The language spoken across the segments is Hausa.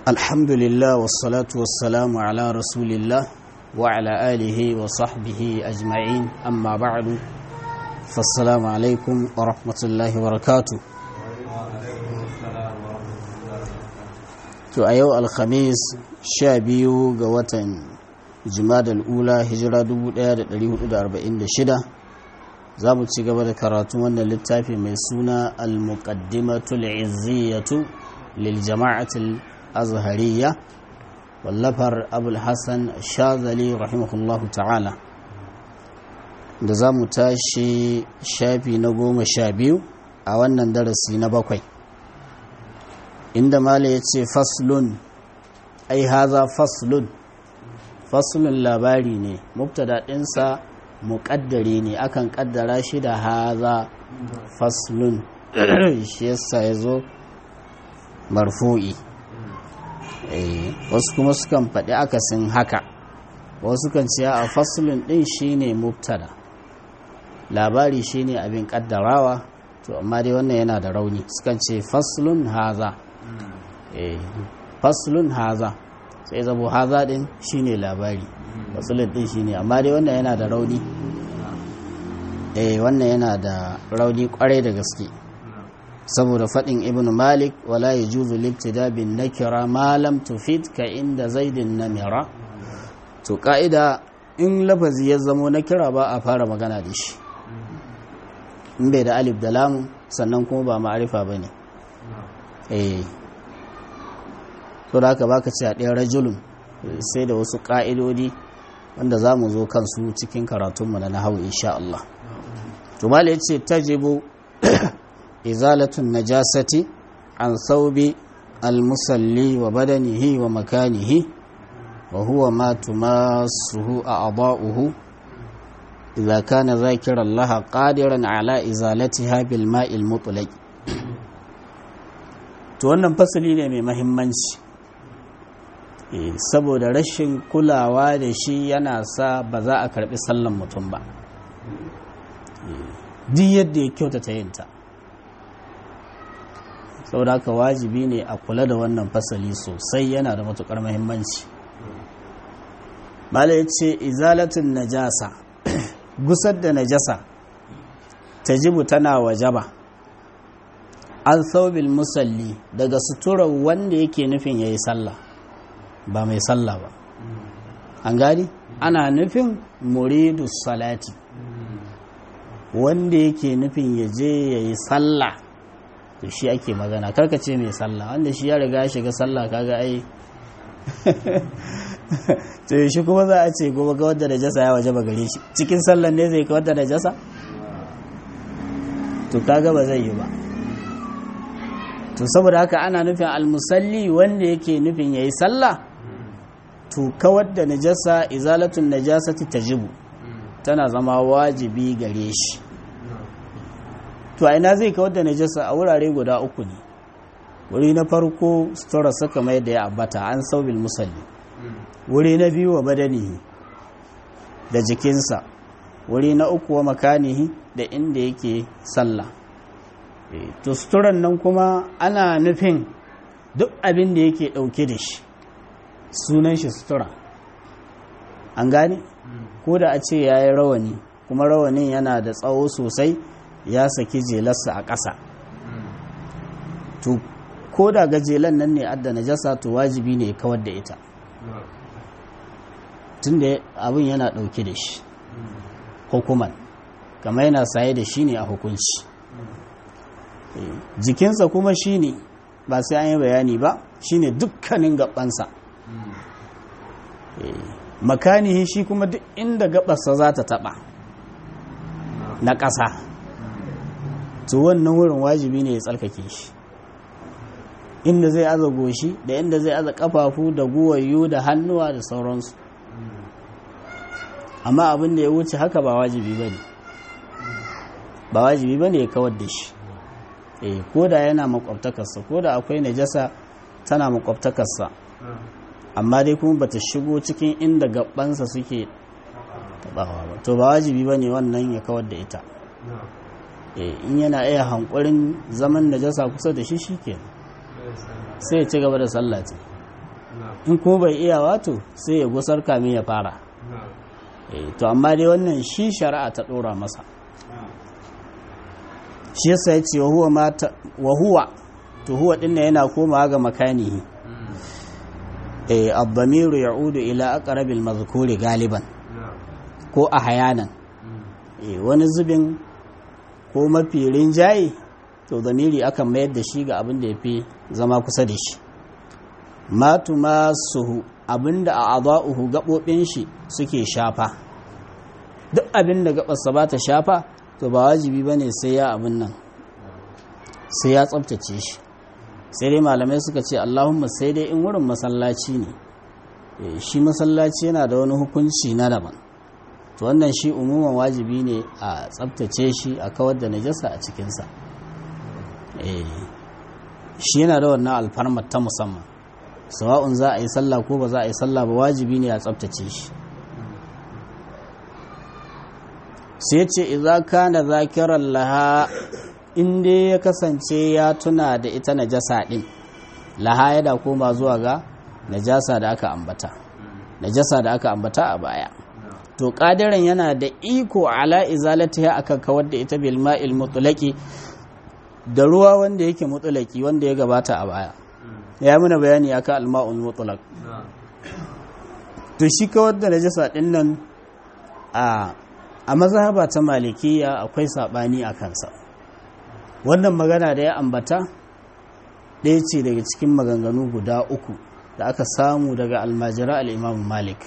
الحمد لله والصلاة والسلام على رسول الله وعلى آله وصحبه أجمعين أما بعد فالسلام عليكم ورحمة الله وبركاته to a yau alhamis sha biyu ga watan jimadal ula hijira 1446 za mu ci gaba da karatun wannan littafi mai suna al-muqaddimatul izziyatu lil jama'atul azhariya wallafar abul hassan shazali rahimahullahu ta'ala da za mu tashi shafi na goma sha biyu a wannan darasi na bakwai inda mala ya ce faslun ai haza faslun faslun labari ne mubtada ɗinsa muƙaddare ne akan ƙaddara shi da haza faslun shi yasa ya zo marfu'i wasu kuma sukan faɗi akasin haka wasu kan ce a faslun ɗin shine mubtada labari shine abin ƙaddarawa to amma dai wannan yana da rauni sukan ce faslun haza faslun haza sai zabo haza din shine labari faslun din shine amma dai wannan yana da rauni eh wannan yana da rauni kwarai da gaske saboda fadin ibnu malik wala yajuzu libtida bin nakira ma lam tufid ka inda zaidin namira to ka'ida in lafazi ya zamo nakira ba a fara magana da shi in bai da alif da lamu sannan kuma ba ma'arifa bane eh to da haka baka ce a ɗaya rajulun sai da wasu ƙa'idodi wanda za mu zo kansu cikin karatunmu na nahawu insha Allah to mala ya ce tajibu izalatun najasati an saubi almusalli wa badanihi wa makanihi wa huwa ma tumasuhu a aba'uhu idza kana zakiran laha qadiran ala izalatiha bil ma'il mutlaq to wannan fasali ne mai mahimmanci saboda rashin kulawa da shi yana sa ba za a karbi sallan mutum ba duk yadda ya kyautata yinta saboda haka wajibi ne a kula da wannan fasali sosai yana da matukar mahimmanci malai ce izalatun najasa gusar da najasa tajibu tana wajaba an saubil musalli daga suturar wanda yake nufin ya yi sallah ba mai sallah ba an gani ana nufin muridu salati wanda yake nufin ya je ya yi sallah to shi ake magana karkace mai sallah wanda shi ya riga shiga sallah kaga ai to shi kuma za a ce gobe ga wadda najasa ya waje ba gare shi cikin sallan ne zai ka wadda najasa to kaga ba zai yi ba to saboda haka ana nufin almusalli wanda yake nufin yayi sallah to kawar da najasa izalatun najasati tajibu tana zama wajibi gare shi to a ina zai kawar da najasa a wurare guda uku ne wuri na farko sutura saka mai da ya ambata an saubil musalli wuri na biyu wa badanihi da jikinsa wuri na uku wa makanihi da inda yake sallah to suturan nan kuma ana nufin duk abin da yake ɗauke da shi sunan shi sutura an gane ko da a ce ya yi rawani kuma rawanin yana da tsawo sosai ya saki jelarsa a ƙasa to ko da gajelan nan ne adda najasa to wajibi ne kawar da ita tun da abin yana ɗauke da shi hukuman kama yana saye da shi ne a hukunci jikinsa kuma shine ba sai an yi bayani ba shine dukkanin gabansa makanihi shi kuma duk inda gabarsa za ta taba na ƙasa to wannan wurin wajibi ne ya tsarkake shi inda zai aza goshi da inda zai aza kafafu da guwayu da hannuwa da sauransu amma abin da ya wuce haka ba wajibi ba ne ba wajibi ba ne ya kawar da shi eh ko da yana makwabtakarsa ko da akwai najasa tana makwabtakarsa amma dai kuma bata shigo cikin inda gabansa suke tabawa ba to ba wajibi ba ne wannan ya kawar da ita in yana iya hankurin zaman najasa kusa da shi shike sai ya ci gaba da sallah ce in kuma bai iya wato sai ya gusar kamin ya fara to amma dai wannan shi shari'a ta ɗora masa shi yasa ya ce wa huwa to huwa ɗin yana komawa ga makanihi abdamiru ya'udu ila aqrabil mazkuri galiban ko a hayanan wani zubin ko mafi rinjaye to zamiri akan mayar da shi ga abin da ya fi zama kusa da shi matu masu abin da a aza'uhu gaɓoɓin shi suke shafa duk abin da gaɓarsa ba ta shafa to ba wajibi ba ne sai ya abin nan sai ya tsabtace shi sai dai malamai suka ce allahumma sai dai in wurin masallaci ne shi masallaci yana da wani hukunci na daban to wannan shi umuman wajibi ne a tsabtace shi a kawar da najasa a cikinsa shi yana da wannan alfarmar ta musamman sawa'un za a yi sallah ko ba za a yi sallah ba wajibi ne a tsabtace shi sai ce idza kana zakiran laha in dai ya kasance ya tuna da ita najasa din laha yana koma zuwa ga najasa da aka ambata najasa da aka ambata a baya to kadiran yana da iko ala izalatiha akan kawar da ita bil ma'il mutlaqi da ruwa wanda yake mutlaqi wanda ya gabata a baya ya muna bayani akan al-ma'ul mutlaq to shi kawar da najasa din nan a a mazhaba ta malikiya akwai sabani a kansa wannan magana da ya ambata ɗaya ce daga cikin maganganu guda uku da aka samu daga almajira al'imamu malik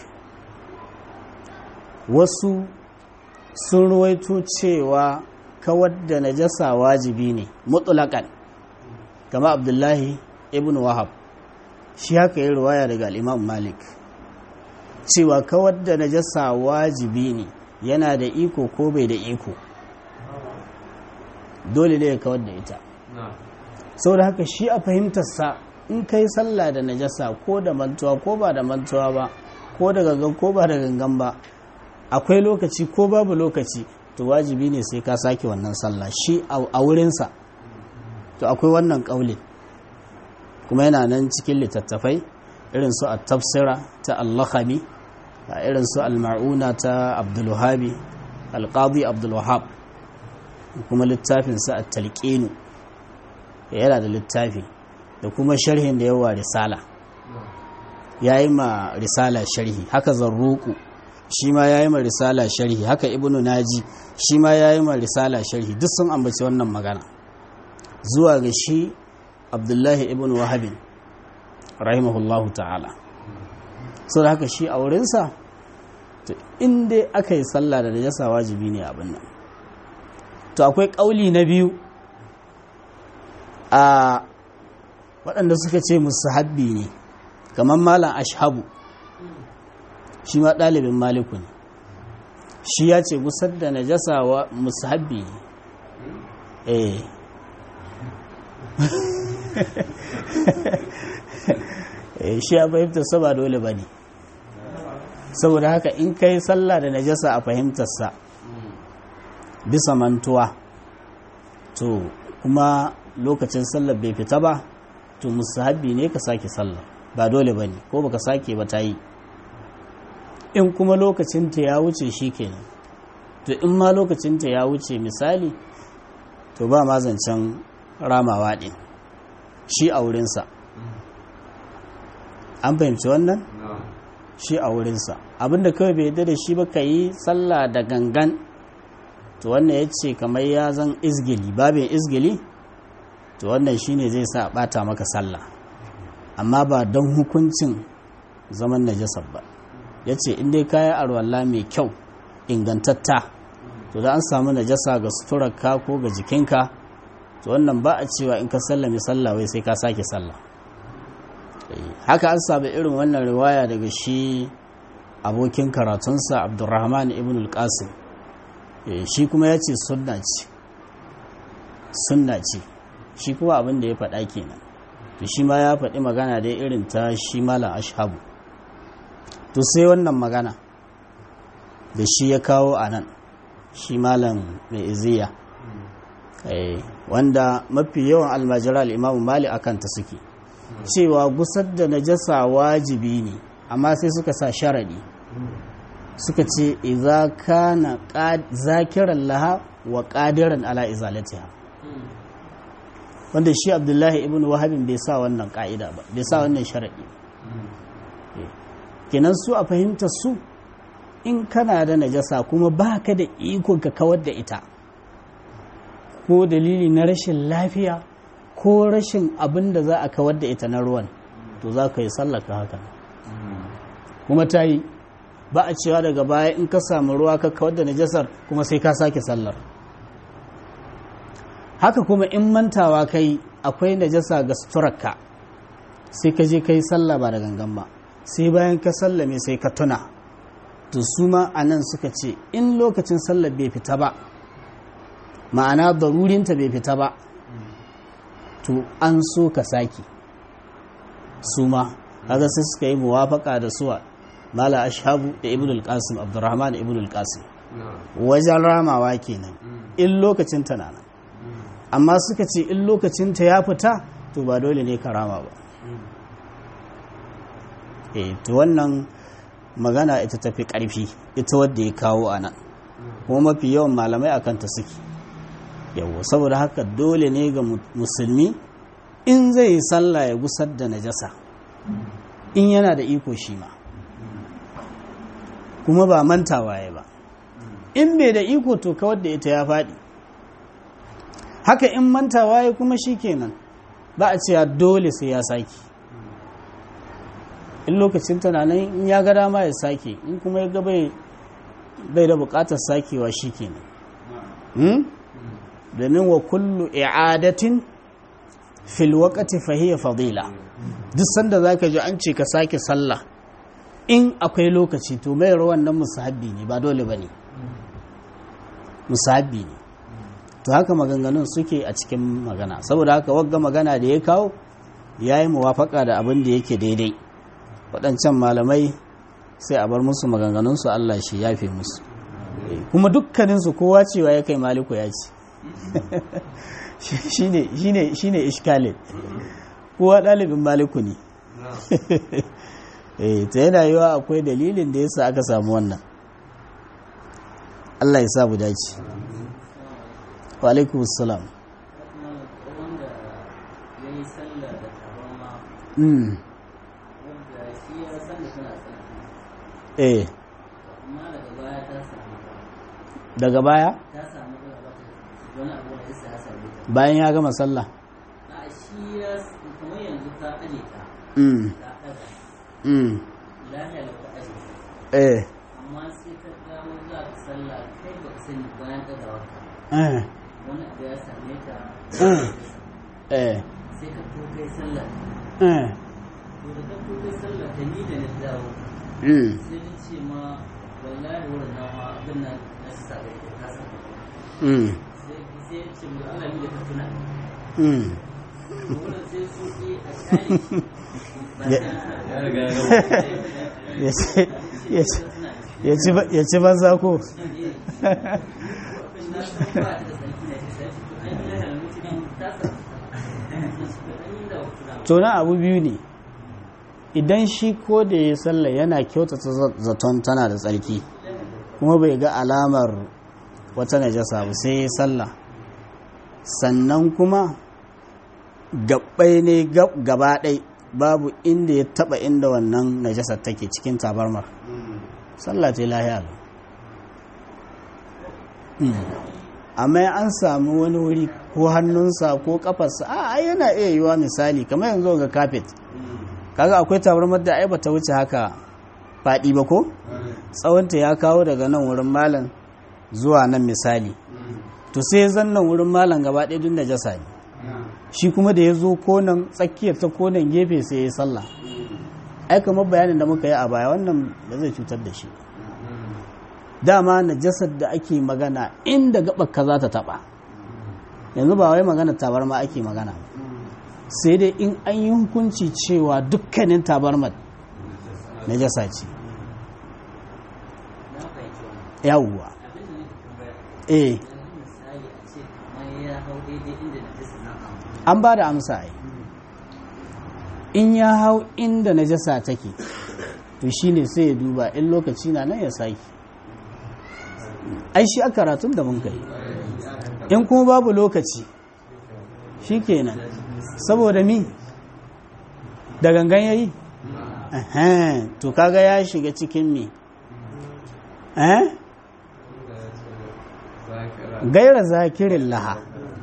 wasu sun ruwaito cewa kawar da najasa wajibi ne mutulakan kama abdullahi ibn wahab shi haka yi ruwaya daga al'imamu malik cewa kawar da najasa wajibi ne yana da iko ko bai da iko dole ne ya kawar da ita sau da haka shi a fahimtarsa in kai sallah da najasa ko da mantuwa ko ba da mantuwa ba ko da gangan ko ba da gangan ba akwai lokaci ko babu lokaci to wajibi ne sai ka sake wannan sallah shi a wurinsa to akwai wannan ƙaulin kuma yana nan cikin littattafai irin su a tafsira ta allahami irin su al-ma'una ta abdulwahabi alqadi abdulwahab kuma littafinsa a talqinu yana da littafi da kuma sharhin da yawa risala yayi ma risala sharhi haka zarruku shi ma yayi ma risala sharhi haka ibnu naji shi ma yayi ma risala sharhi duk sun ambaci wannan magana zuwa ga shi abdullahi ibnu wahabin rahimahullahu ta'ala sau da haka shi a wurinsa to inda aka yi sallah da najasa wajibi ne abin nan to akwai ƙauli na biyu a waɗanda suka ce musu habbi ne kamar malam ashabu shi ma ɗalibin maliku ne shi ya ce gusar da najasa wa musu habbi ne eh shi a fahimtarsa ba dole ba ne saboda haka in kai sallah da najasa a fahimtarsa bisa mantuwa to kuma lokacin sallar bai fita ba to musahabi ne ka sake sallah ba dole ba ne ko baka sake ba ta yi in kuma lokacinta ya wuce shi kenan to in ma lokacinta ya wuce misali to ba ma zancen ramawa ɗin shi a wurinsa an fahimci wannan shi a wurinsa abinda kawai bai yadda da shi ba ka yi sallah da gangan to wannan ya ce kamar ya zan izgili babin izgili to wannan shi ne zai sa bata maka sallah amma ba don hukuncin zaman najasar ba ya ce inda kayan arwalla mai kyau ingantatta to da an samu najasa ga suturarka ko ga jikinka to wannan ba a cewa in ka sallame sallah wai sai ka sake sallah haka an samu irin wannan riwaya daga shi abokin karatunsa abdurrahman ibn al-qasim shi kuma ya ce sunna ce sunna ce shi kuma abin da ya faɗa kenan to shi ma ya faɗi magana dai irin ta shi malam ashabu to sai wannan magana da shi ya kawo a nan shi malam mai iziya wanda mafi yawan almajira al'imamu mali akan ta suke cewa gusar da najasa wajibi ne amma sai suka sa sharadi suka ce idza kana zakiran laha wa qadiran ala izalatiha wanda shi abdullahi ibn wahabin bai sa wannan ka'ida ba bai sa wannan sharadi kenan su a fahimtar su in kana da najasa kuma baka da ikon ka kawar da ita ko dalili na rashin lafiya ko rashin abin da za a kawar da ita na ruwan to za ka yi sallaka haka kuma ta yi ba a cewa daga baya in ka samu ruwa ka kawar da najasar kuma sai ka sake sallar haka kuma in mantawa kai akwai najasa ga suturarka sai ka je ka yi sallah ba da gangan ba sai bayan ka sallame sai ka tuna to su ma a nan suka ce in lokacin sallar bai fita ba ma'ana darurinta bai fita ba to an so ka saki su ma kaga sai suka yi muwafaka da suwa mala ashabu da ibn al-qasim abdurrahman ibn al-qasim wajen ramawa kenan in lokacin ta nan amma suka ce in lokacin ta ya fita to ba dole ne ka rama ba eh to wannan magana ita tafi karfi ita wadda ya kawo a nan kuma mafi yawan malamai akan ta suke yawo saboda haka dole ne ga musulmi in zai yi sallah ya gusar da najasa in yana da iko shi ma kuma ba mantawa ya ba in bai da iko to kawar da ita ya faɗi haka in mantawa ya kuma shi kenan ba a cewa dole sai ya sake in lokacin tana nan in ya ga dama ya sake in kuma ya ga bai da bukatar sakewa shi kenan domin wa kullu i'adatin fil waqti fa hiya fadila duk sanda zaka ji an ce ka sake sallah in akwai lokaci to mai rawan nan musahabbi ne ba dole bane musahabbi ne to haka maganganun suke a cikin magana saboda haka wagga magana da ya kawo yayi muwafaka da abin da yake daidai waɗancan malamai sai a bar musu maganganunsu Allah shi yafe musu kuma dukkaninsu kowa cewa ya kai maliku ya ce shi ne iskalin kowa ɗalibin maliku ne ta yana yiwa akwai dalilin da yasa aka samu wannan Allah ya sabu dace wa alaikum salam eh daga baya bayan ya gama sallah mm mm eh amma sai ka dawo za ka sallah kai ba ka sani bayan ɗagawar ka eh wani abu ya same ka eh sai ka to kai sallah eh to da ka to kai sallah ta ni da na dawo mm sai na ce ma wallahi wurin na ma abin nan na sa ga ita ka san mm sai sai ya ce mu Allah ni da ka tuna mm to wurin sai su yi a kare shi ba Ya- sai ya riga ya gama ya ce ya ce ya ci ba- ya ci banza ko to na abu biyu ne idan shi ko da ya sallah yana kyautata za- zaton tana da tsarki kuma bai ga alamar wata najasa ba sai ya sallah sannan kuma gabbai ne gab- gaba ɗai babu inda ya taba inda wannan najasar take cikin tabarmar sallah ta yi lahiya lau. Mm. amma an samu wani wuri ko hannunsa ko kafarsa a ai yana iya yiwa misali kamar yanzu ga kafet kaga akwai tabarmar da ai bata wuce haka faɗi ba ko tsawonta ya kawo daga nan wurin malam zuwa nan misali to sai zan nan wurin malam gaba ɗaya duk najasa ne shi kuma da ya zo konan tsakiyar ta konan gefe sai ya yi sallah ai kamar bayanin da muka yi a baya wannan ba zai cutar da shi dama najasar da ake magana inda gabar ka za ta taba yanzu ba wai magana tabarma ake magana ba sai dai in an yi hukunci cewa dukkanin tabarmar najasa ce na fahimci wannan yawwa abin da nake tambaya eh yanzu misali a ce kamar ya hau daidai inda na jisa na amma an ba da amsa ai in ya hau inda najasa take to shine sai ya duba in lokaci na nan ya saki ai shi a karatun da mun kai in kuma babu lokaci shikenan saboda mi da gangan yayi Ehem, to kaga ya shiga cikin mi eh gaira zakirin laha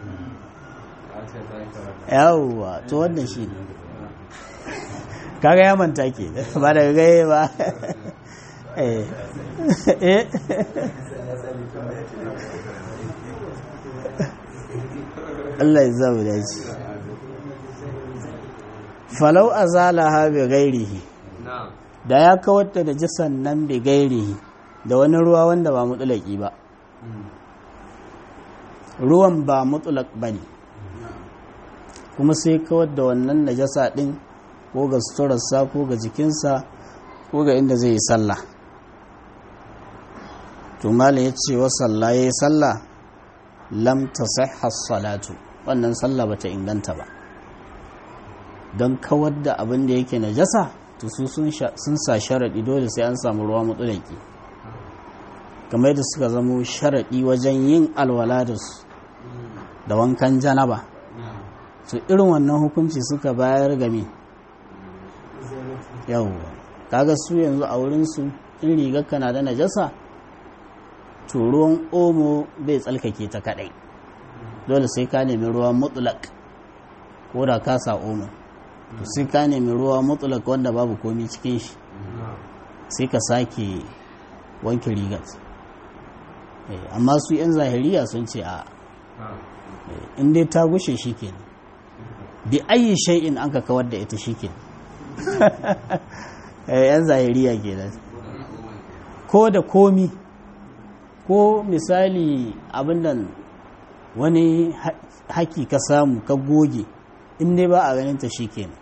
yawwa to wannan shi ne kaga ya manta ke ba daga gaye ba eh eh Allah ya zama dace falau azalaha bi ghairihi da ya kawar da jisan nan bi gairihi da wani ruwa wanda ba mutulaki ba ruwan ba mutulak ba ne kuma sai kawar da wannan najasa ɗin ko ga suturarsa ko ga jikinsa ko ga inda zai yi sallah to malam ya ce wa sallah ya yi sallah lam ta salatu wannan sallah bata inganta ba don kawar da abin da yake najasa to su sun sa sharaɗi dole sai an samu ruwa mutulaki kamar da suka zamo sharaɗi wajen yin alwala da su da wankan janaba to irin wannan hukunci suka bayar game yau kaga su yanzu a wurinsu in rigar kana da najasa to ruwan omo bai tsalkake ta kadai dole sai ka nemi ruwa mutulak ko da ka sa omo to sai ka nemi ruwa mutulak wanda babu komi cikin shi sai ka sake wanke rigar amma su 'yan zahiriya sun ce a in dai ta gushe shi ke bi ayi shay'in an ka kawar da ita shi ke 'yan zahiriya ke nan ko da komi ko misali abin nan wani haki ka samu ka goge in dai ba a ganin ta shi ke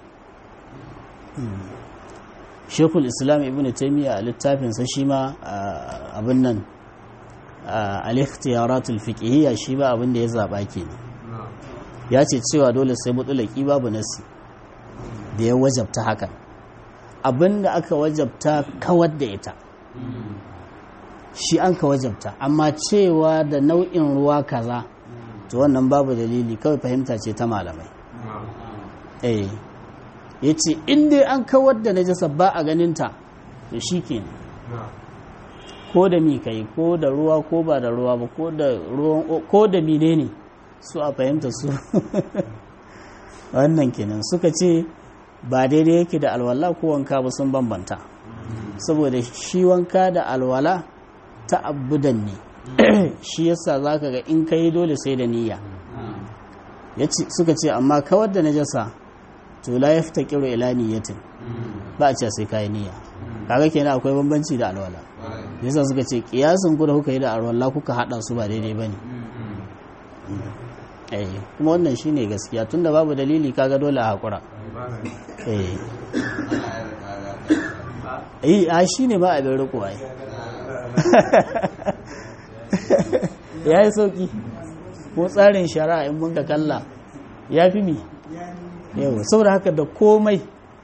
shekul islam ibn taimiyya a littafinsa shi ma abin nan al-ikhtiyaratul fiqhiyya shi ba abin da ya zaba kenan ya ce cewa dole sai mutulaki babu nasi da ya wajabta hakan abin da aka wajabta kawar da ita shi an ka wajabta amma cewa da nau'in ruwa kaza to wannan babu dalili kawai fahimta ce ta malamai eh ya ce inda an kawar da najasa ba a ganinta to shi kenan ko da mi kai ko da ruwa ko ba da ruwa ba ko da ruwan ko da mine ne su a fahimta su wannan kenan suka ce ba daidai yake da alwala ko wanka ba sun bambanta saboda shi wanka da alwala ta abudan ne shi yasa zaka ga in kai dole sai da niyya suka ce amma kawar da najasa to la yaftaqiru ila niyyatin ba a ce sai kai niyya kaga kenan akwai bambanci da alwala yasa suka ce kiyasin ku da kuka yi da alwala kuka hada su ba daidai bane eh kuma wannan shine gaskiya tunda babu dalili kaga dole a hakura eh eh a shine ba abin riko ai yayi sauki ko tsarin shari'a in mun ka kalla ya fi mi yau saboda haka da komai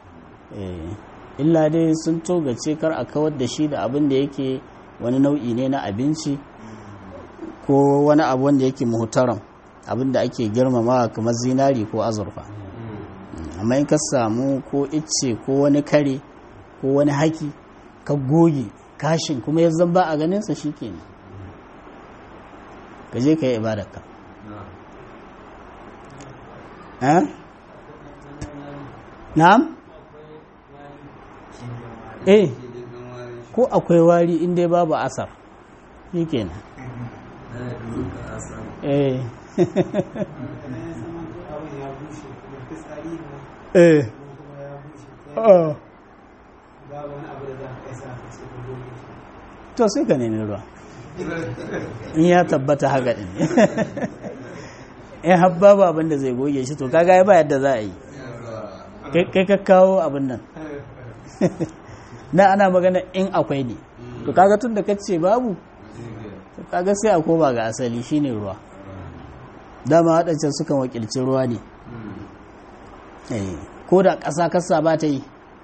illa dai sun togace kar a kawar da shi da abin da yake wani nau'i ne na abinci ko wani abu wanda yake muhtaram abin da ake girmamawa kamar zinari ko azurfa amma in ka samu ko icce ko wani kare ko wani haki ka goge kashin kuma ya zamba a ganinsa shi kenan ka je ka yi ibadarka na'am eh ko akwai wari inda babu asar shi kenan eh eh oh to sai ka nemi ruwa in ya tabbata haka din in habba ba abin da zai goge shi to kaga ya ba yadda za a yi kai ka kawo abin nan na ana magana in akwai ne to kaga tun da kace babu to kaga sai a koma ga asali shine ruwa dama waɗancan sukan wakilci ruwa ne ko da ƙasa kasa ba ta yi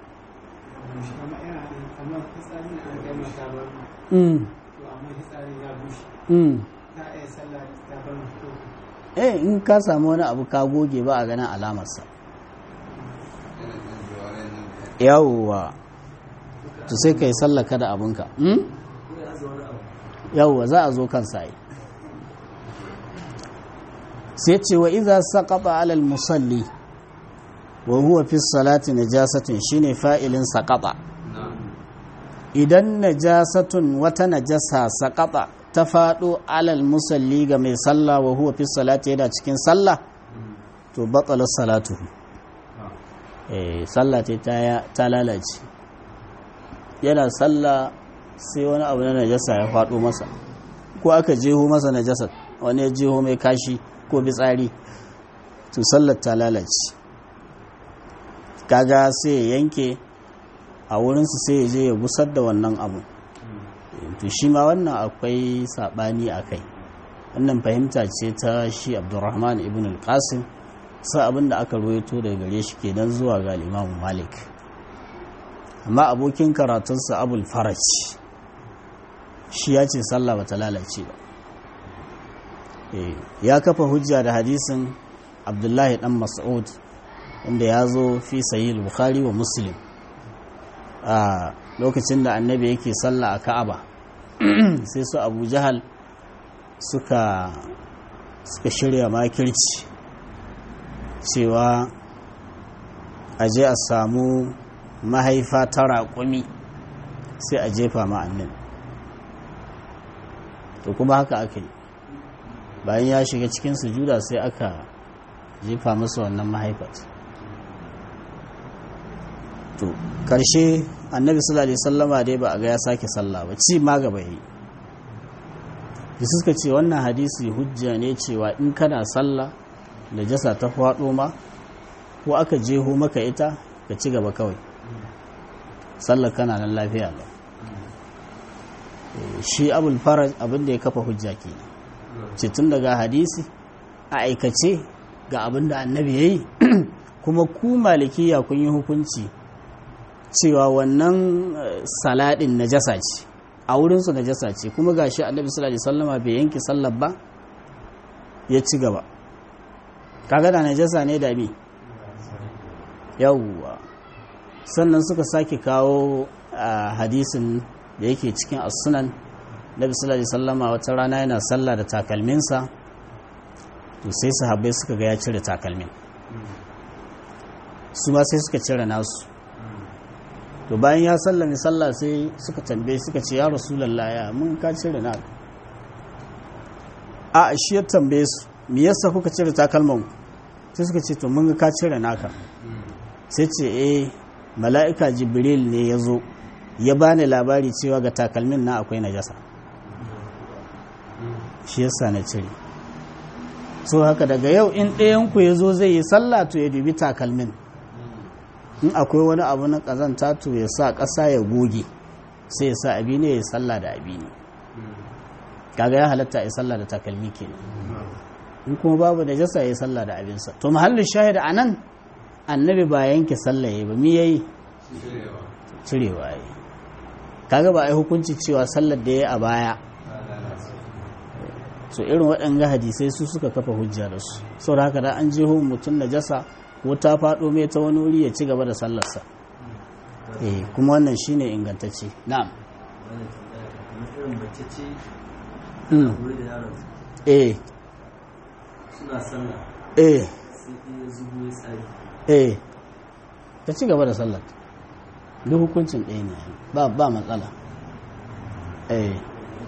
Mm. Mm. eh in ka samu wani abu ka goge ba a ganin alamarsa yawwa to sai ka yi sallaka da abinka mm? yawwa za a zo kansa yi sai ce wa iza saqata alal musalli wa huwa fi salati najasatin shine fa'ilin saqata idan najasatun wata najasa saqata ta faɗo alal musalli ga mai sallah wa huwa fi salati yana cikin sallah to batsalar salatuhu eh sallah ce ta lalace yana sallah sai wani abu na najasa ya faɗo masa ko aka jeho masa najasa wani ya jeho mai kashi ko bitsari to sallar ta lalace kaga sai ya yanke a wurinsu sai ya je ya gusar da wannan abu to shi ma wannan akwai saɓani a kai wannan fahimta ce ta shi abdurrahman ibn al-qasim sa abin da aka ruwaito daga gare shi kenan zuwa ga imamu malik amma abokin karatunsa abul faraj shi ya ce sallah bata lalace ba ya kafa hujja da hadisin abdullahi dan mas'ud wanda ya zo fi sahih bukhari wa muslim a lokacin da annabi yake sallah a ka'aba sai su abu jahal suka suka shirya makirci cewa a je a samu mahaifa ta raƙumi sai a jefa ma'annin to kuma haka aka yi bayan ya shiga cikin sujuda sai aka jefa masa wannan mahaifat to karshe annabi sallallahu alaihi sallama dai ba a ga ya sake sallah ba ci ma gaba yi da suka ce wannan hadisi hujja ne cewa in kana sallah da jasa ta faɗo ma ko aka jeho maka ita ka ci gaba kawai sallar kana nan lafiya ba shi abul faraj abinda ya kafa hujja ke ce tun daga hadisi a aikace ga abinda annabi ya yi kuma ku malikiya kun yi hukunci cewa wannan saladin najasa ce a wurinsu najasa ce kuma ga shi annabi sallallahu alaihi wasallama bai yanke sallar ba ya ci gaba kaga da najasa ne da mi yawwa sannan suka sake kawo hadisin da yake cikin as-sunan nabi sallallahu alaihi wasallama wata rana yana sallah da takalminsa to sai sahabbai suka ga ya cire takalmin su ma sai suka cire nasu to bayan ya sallame sallah sai suka tambaye suka ce ya rasulullah ya mun ka cire na a shi ya tambaye su me yasa kuka cire takalman sai suka ce to mun ga ka cire naka sai ce eh mala'ika jibril ne ya zo ya bani labari cewa ga takalmin na akwai najasa shi yasa na cire so haka daga yau in ɗayanku ya zo zai yi sallah to ya dubi takalmin in akwai wani abu na ƙazanta to ya sa ƙasa ya goge sai ya sa abi ne ya sallah da abi ne kaga ya halatta ya sallah da takalmi kenan in kuma babu da jasa ya sallah da abinsa to mahallin shahida a nan annabi ba yanke sallah ya ba mi yayi cirewa ya kaga ba a yi hukunci cewa sallar da ya a baya so irin waɗanga hadisai su suka kafa hujja da su sau da haka da an jeho mutum na jasa ko ta faɗo mai ta wani wuri ya ci gaba da sallarsa eh kuma wannan shine ingantacce na'am eh suna sallah eh sai ya zubo ya tsari eh ta ci gaba da sallar duk hukuncin ɗaya ne ba ba matsala eh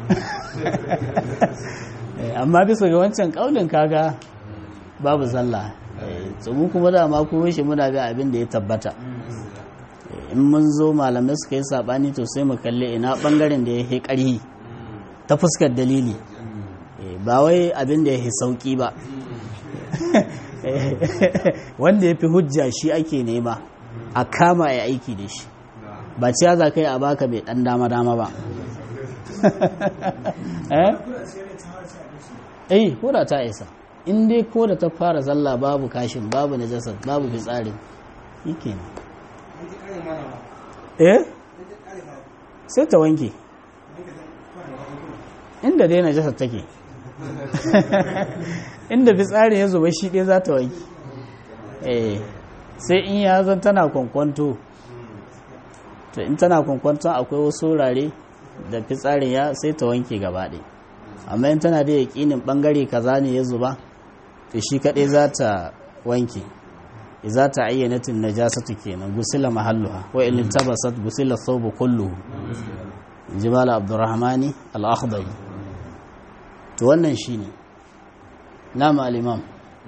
amma bisa ga wancan kaulin kaga babu sallah mu kuma da ma kuma shi muna ga abin da ya tabbata in mun zo malamai suka yi sabani to sai mu kalle ina bangaren da ya yi ƙarhi ta fuskar dalili ba wai abin da ya yi sauki ba wanda ya fi hujja shi ake nema a kama ya aiki da shi ba ciya za ka yi a baka mai ɗan dama-dama ba eh ko da ta isa in dai ko da ta fara sallah babu kashin babu najasa babu fitsari shi kenan eh sai ta wanke inda dai najasa take inda fitsari ya zuba shi ɗaya za ta wanke eh sai in ya zan tana kwankwanto to in tana kwankwanton akwai wasu wurare da fitsarin ya sai ta wanke gaba ɗaya amma in tana da yaƙinin ɓangare kaza ne ya zuba to shi kaɗai za ta wanke za ta ayyanatin najasatu kenan gusila mahalluha wa in tabasat gusila thawbu kulluhu jibal abdurrahmani al-akhdari to wannan shine nama al-imam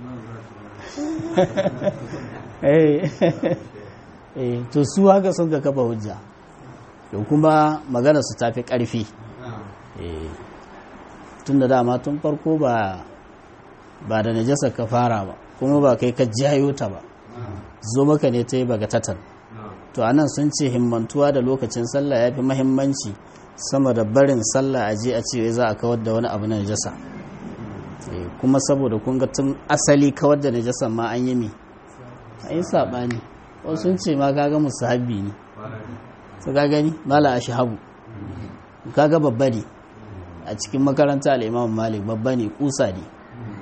eh eh to su haka sun ga kafa hujja to kuma magana su tafi karfi eh tunda dama tun farko ba ba da najasa ka fara ba kuma ba kai ka jayo ta ba zo maka ne ta yi bagatatan to anan sun ce himmantuwa da lokacin sallah ya fi mahimmanci sama da barin sallah a je a ce za a kawar da wani abu na najasa kuma saboda kun ga tun asali kawar da najasa ma an yi mi a yi saɓani wasu sun ce ma kaga musu habbi ne su ka gani mala a shahabu kaga babba ne a cikin makaranta al'imam malik babba ne kusa ne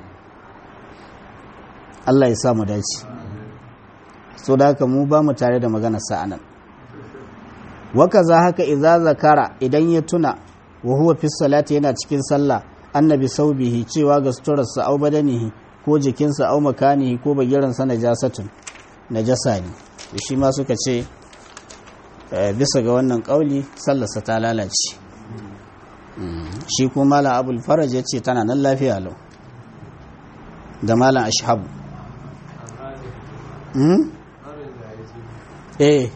Allah ya sa mu dace so da haka mu ba mu tare da magana sa'anan waka za haka idza zakara idan ya tuna wa huwa fi salati yana cikin sallah annabi saubihi cewa ga suturarsa au badanihi ko jikinsa au makanihi ko bagiransa najasatun najasa ne shi ma suka ce bisa ga wannan kauli sallarsa ta lalace shi kuma malam abul faraj ya ce tana nan lafiya lau da malam ashabu eh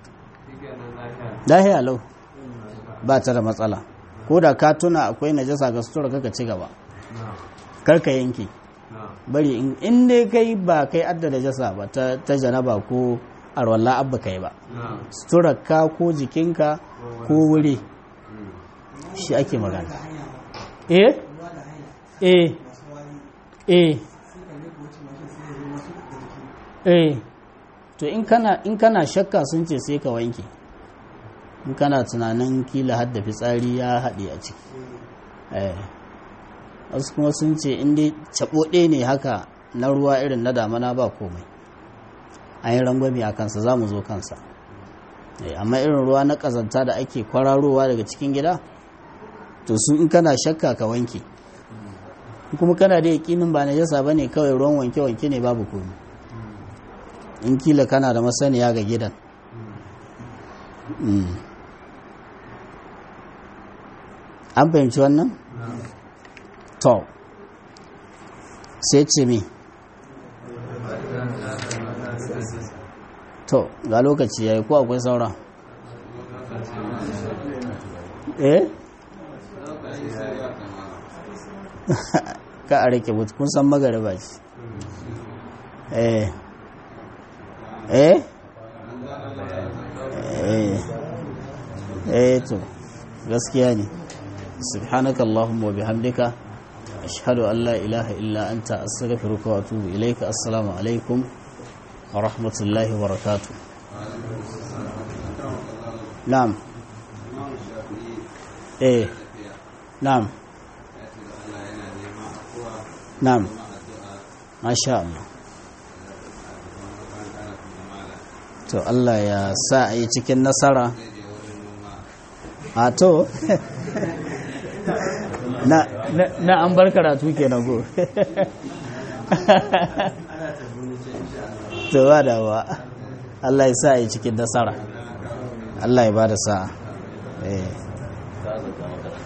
lahiya lau ba ta da matsala ko da ka tuna akwai najasa ga sutura kaka ci gaba karka yanke bari in dai kai ba kai adda najasa ba ta janaba ko arwallah abba kai ba sutura ka ko jikinka ko wuri shi ake magana eh eh eh eh to in kana in kana shakka sun ce sai ka wanke in kana tunanin kila hadda fitsari ya haɗe a ciki eh wasu kuma sun ce in dai caɓoɗe ne haka na ruwa irin na damana ba komai an yi rangwami a kansa za mu zo kansa amma irin ruwa na ƙazanta da ake kwararowa daga cikin gida to su in kana shakka ka wanke kuma kana da yaƙinin ba na jasa ba ne kawai ruwan wanke-wanke ne babu komai in kila kana da masaniya ga gidan an fahimci wannan? to sai ce mi to ga lokaci ya yi ko akwai saura eh ka a rike mutu kun san magariba ce eh eh eh eh to gaskiya ne subhanaka allahumma wa bihamdika ashhadu an la ilaha illa anta astaghfiruka wa atubu ilayka assalamu alaikum wa rahmatullahi wa barakatuh na'am eh na'am na'am masha Allah to Allah ya sa a yi cikin nasara a to na, na, an bar karatu ke na go to ba da ba Allah ya sa a yi cikin nasara Allah ya ba da sa'a eh